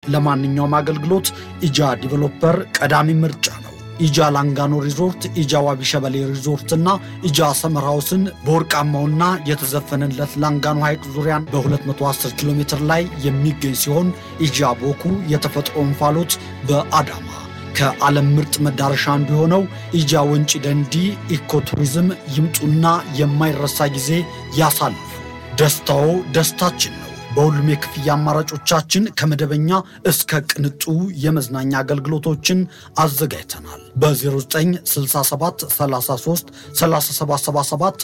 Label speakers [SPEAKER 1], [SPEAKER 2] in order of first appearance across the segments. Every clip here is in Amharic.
[SPEAKER 1] ለማንኛውም አገልግሎት ኢጃ ዲቨሎፐር ቀዳሚ ምርጫ ነው። ኢጃ ላንጋኖ ሪዞርት፣ ኢጃ ዋቢ ሸበሌ ሪዞርትና ኢጃ ሰመር ሃውስን በወርቃማውና የተዘፈነለት ላንጋኖ ሐይቅ ዙሪያን በ210 ኪሎ ሜትር ላይ የሚገኝ ሲሆን ኢጃ ቦኩ የተፈጥሮ እንፋሎት በአዳማ ከዓለም ምርጥ መዳረሻ አንዱ የሆነው ኢጃ ወንጪ ደንዲ ኢኮቱሪዝም ይምጡና የማይረሳ ጊዜ ያሳልፉ። ደስታዎ ደስታችን ነው። በሁሉም የክፍያ አማራጮቻችን ከመደበኛ እስከ ቅንጡ የመዝናኛ አገልግሎቶችን አዘጋጅተናል። በ0967 33 3777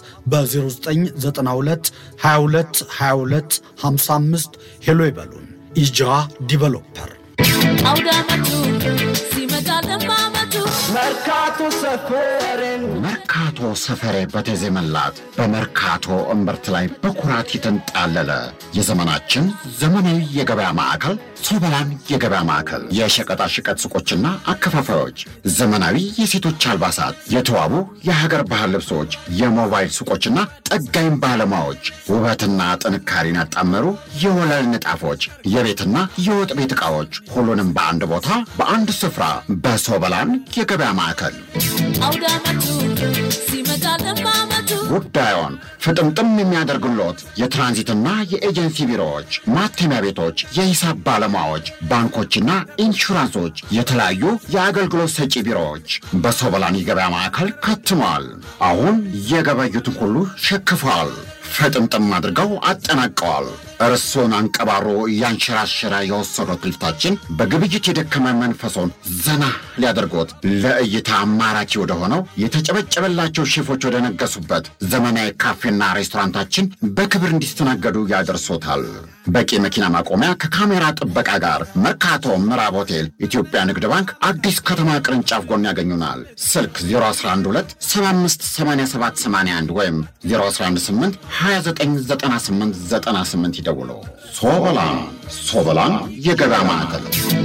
[SPEAKER 1] በ0992 22 22 55 ሄሎ ይበሉን። ኢጃ ዲቨሎፐር
[SPEAKER 2] አውደ ዓመቱ ሲመጣ ለማመቱ
[SPEAKER 3] መርካቶ ሰፈሬን
[SPEAKER 4] መርካቶ ሰፈሬ በተዜመላት በመርካቶ እምብርት ላይ በኩራት የተንጣለለ የዘመናችን ዘመናዊ የገበያ ማዕከል ሶበላን የገበያ ማዕከል የሸቀጣሸቀጥ ሱቆችና አከፋፋዮች፣ ዘመናዊ የሴቶች አልባሳት፣ የተዋቡ የሀገር ባህል ልብሶች፣ የሞባይል ሱቆችና ጠጋኝ ባለሙያዎች፣ ውበትና ጥንካሬን ያጣመሩ የወለል ንጣፎች፣ የቤትና የወጥ ቤት ዕቃዎች፣ ሁሉንም በአንድ ቦታ በአንድ ስፍራ በሶበላን የገበያ ማዕከል
[SPEAKER 2] አውደ ዓመቱ ሲመጣ ለማመቱ
[SPEAKER 4] ጉዳዮን ፍጥምጥም የሚያደርግሎት የትራንዚትና የኤጀንሲ ቢሮዎች፣ ማተሚያ ቤቶች፣ የሂሳብ ባለሙያዎች፣ ባንኮችና ኢንሹራንሶች፣ የተለያዩ የአገልግሎት ሰጪ ቢሮዎች በሶበላን የገበያ ማዕከል ከትመዋል። አሁን የገበዩትን ሁሉ ሸክፈዋል። ፍጥምጥም አድርገው አጠናቀዋል። እርሶን አንቀባሮ እያንሸራሸረ የወሰዱት ልፍታችን በግብይት የደከመ መንፈሶን ዘና ሊያደርጎት ለእይታ አማራኪ ወደሆነው የተጨበጨበላቸው ሼፎች ወደ ነገሱበት ዘመናዊ ካፌና ሬስቶራንታችን በክብር እንዲስተናገዱ ያደርሶታል። በቂ መኪና ማቆሚያ ከካሜራ ጥበቃ ጋር መርካቶ ምዕራብ ሆቴል ኢትዮጵያ ንግድ ባንክ አዲስ ከተማ ቅርንጫፍ ጎን ያገኙናል። ስልክ 0112 758781 ወይም 0118 299898 ይደውሉ። ሶበላን ሶበላን የገበያ ማዕከል